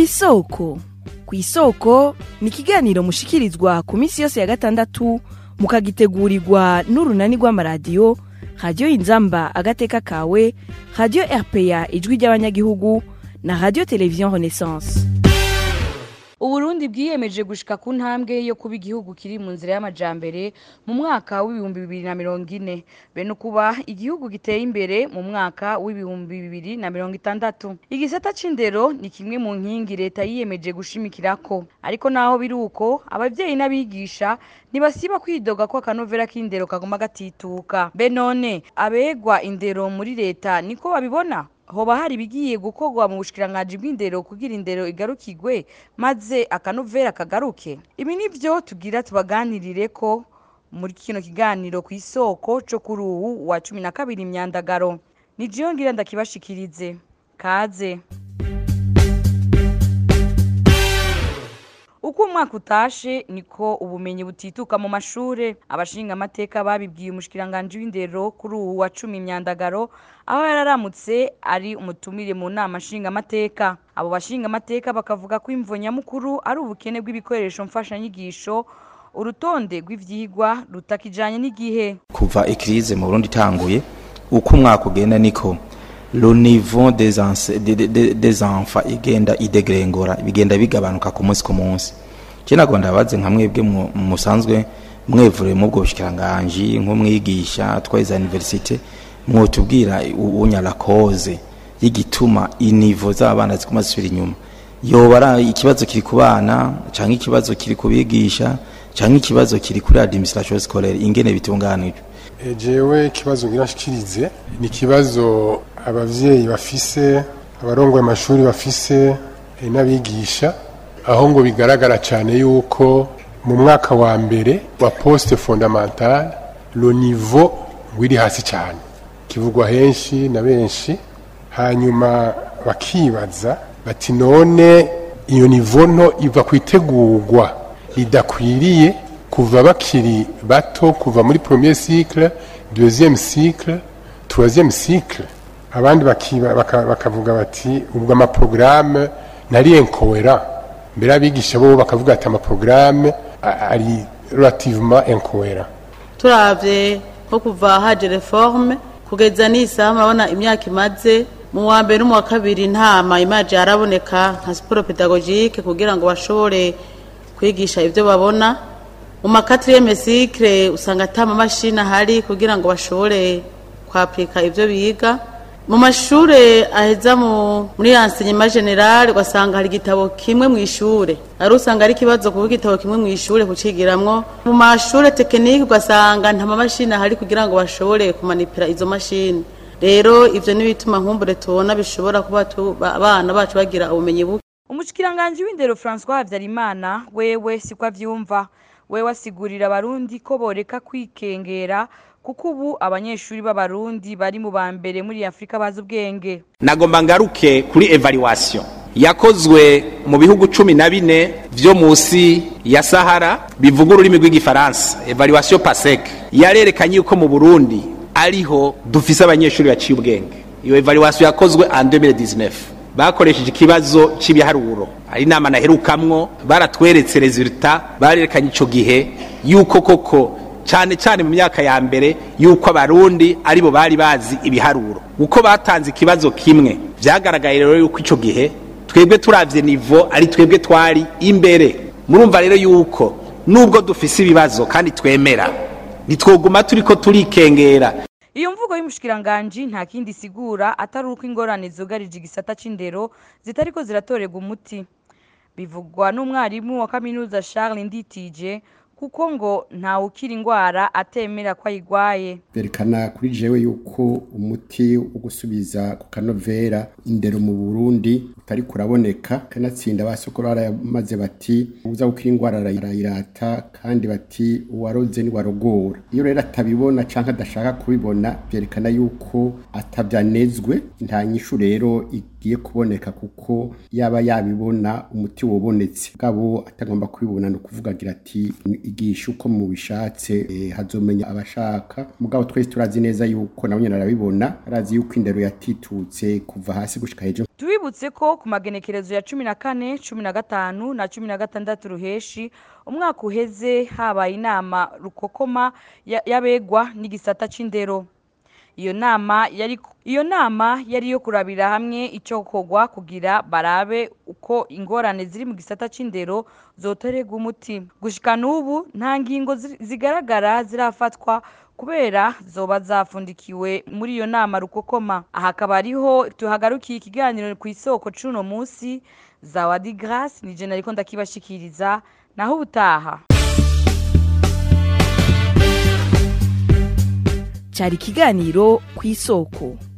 isoko ku isoko ni ikiganiro mushikirizwa ku minsi yose ya gatandatu mukagitegurirwa n'urunani rw'amaradiyo radiyo inzamba agateka kawe radiyo rpa ijwi ry'abanyagihugu na radiyo televiziyo renaissance uburundi bwiyemeje gushika ku ntambwe yo kuba igihugu kiri mu nzira y'amajambere mu mwaka w'ibihumbi bibiri na mirongo ine bene ukuba igihugu giteye imbere mu mwaka w'ibihumbi bibiri na mirongo itandatu igisata c'indero ni kimwe mu nkingi leta yiyemeje gushimikirako ariko naho biri uko abavyeyi n'abigisha ntibasiba kwidoga ko akanovera k'indero kaguma gatituka be none abegwa indero muri leta niko babibona hoba hari ibigiye gukorwa mu bushikiranganji bw'indero kugira indero igarukirwe maze akanovera kagaruke ibi nivyo tugira tubaganirire ko muri kino kiganiro ku isoko co kuri uwu wa cumi na kabiri imyandagaro ni jiyo ngira ndakibashikirize kaze uko umwaka utashe niko ubumenyi butituka mu mashure abashinga amateka babibwiye umushikiranganji w'indero kuri uwu wa cumi imyandagaro aho yararamutse ari umutumire mu nama nshinga amateka abo bashinga amateka bakavuga ko imvo nyamukuru ari ubukene bw'ibikoresho mfashanyigisho urutonde rw'ivyigwa rutakijanye n'igihe kuva ikirize mu Burundi itanguye uko umwaka ugenda niko le niveau des, ense- de- de- de- des enfants igenda idegrengora bigenda bigabanuka ku munsi ku munsi je nago ndabaze nka mwebwe mu- musanzwe mwevure mu bwo bushikiranganji nk'umwigisha twaiza universite mwotubwira unya la cause y'igituma inivo z'abana ziguma zisubira inyuma yoba ari ikibazo kiri ku bana canke ikibazo kiri ku bigisha canke ikibazo kiri kuri administration scolaire ingene bitunganijwe E, jewe ikibazo ngira nshikirize ni ikibazo abavyeyi bafise abarongoye amashuri bafise e, n'abigisha aho ngo bigaragara cyane yuko mu mwaka wa mbere wa poste fondamentale le niveau wiri hasi cyane kivugwa henshi na benshi hanyuma bakibaza bati none iyo nivo nto iva ku itegurwa ridakwiriye kuva bakiri bato kuva muri premier cycle deuxième cycle troisième cycle abandi bakiba- baka- bakavuga bati ubwo amaporogaramu ntari incohérent mbere abigisha bo bakavuga ati amaporogaramu a- ari relativement incohérent turavye nko kuva haje reforme kugeza n'isaha murabona imyaka imaze mu wa mbere no mu wa kabiri nta mayimaje araboneka nka siporo pedagogike kugira ngo bashobore kwigisha ibyo babona mu makatiriyeme sikire usanga ata mamashini ahari kugira ngo bashobore kwapurika ibyo biga mu mashure aheza mu muri enseignement general ugasanga hari igitabo kimwe mu ishure ari usanga ari ikibazo kuba igitabo kimwe mu ishure kucigiramwo mu mashure tekinike ugasanga nta mamashini ahari kugira ngo bashobore kumanipira izo mashini rero ivyo n'ibituma nkumbure tubona bishobora kuba tu- ba- abana bacu bagira ubumenyi buke umushikiranganji w'indero francois habyarimana wewe siko avyumva wewe asigurira abarundi ko boreka kwikengera kuko ubu abanyeshuri b'abarundi bari mu ba mbere muri afurika bazi ubwenge nagomba ngaruke kuri evaluation yakozwe mu bihugu cumi na bine vyo musi ya sahara bivuga ururimi rw'igifaransa evaluation pasek yarerekanye yuko mu burundi ariho dufise abanyeshuri baciye ubwenge iyo evaluation yakozwe en 2019 bakoresheje ikibazo cy'ibiharuro ari inama naherukamwo baratweretse resultat barerekanye ico gihe yuko koko cyane cyane mu myaka ya mbere yuko abarundi aribo bari bazi ibiharuro uko batanze ikibazo kimwe byagaragaye rero yuko ico gihe twebwe turavye nivo ari twebwe twari imbere murumva rero yuko nubwo dufise ibibazo kandi twemera ntitwoguma turiko turikengera iyo mvugo y'umushikiranganji nta kindi isigura atari uko ingorane zugarije igisata c'indero zitariko ziratorerwa umuti bivugwa n'umwarimu wa kaminuza charles nditije kuko ngo ntawe ukira indwara atemera ko ayigwaye berekana kuri jewe yuko umuti wo gusubiza ku kanovera indero mu Burundi utari kuraboneka kanatsinda basokoro baramaze bati uza gukira indwara arayirata kandi bati uwaroze ni warogora iyo rero atabibona canke adashaka kubibona byerekana yuko atabyanezwe nta nyishu rero igiye kuboneka kuko yaba yabibona umuti wobonetse bwabo atagomba kubibona ni ukuvuga agira ati igisha uko mubishatse eh, hazomenya abashaka mugabo twese turazi neza yuko nabo nyene arabibona arazi yuko indero yatitutse kuva hasi gushika hejuru tubibutse ko ku magenekerezo ya cumi na kane cumi na gatanu na cumi na gatandatu ruheshi umwaka uheze habaye inama rukokoma ya- y'abegwa n'igisata c'indero iyo nama yari iyo nama yari iyo kurabira hamwe icyo kogwa kugira barabe uko ingorane ziri mu gisata c'indero zotorerwa umuti gushika n'ubu nta ngingo zi- zigaragara zirafatwa kubera zoba zafundikiwe muri iyo nama rukokoma aha akaba ariho tuhagarukiye ikiganiro ku isoko c'uno munsi zawadi grace ni je nariko ndakibashikiriza naho ubutaha cyari ikiganiro ku isoko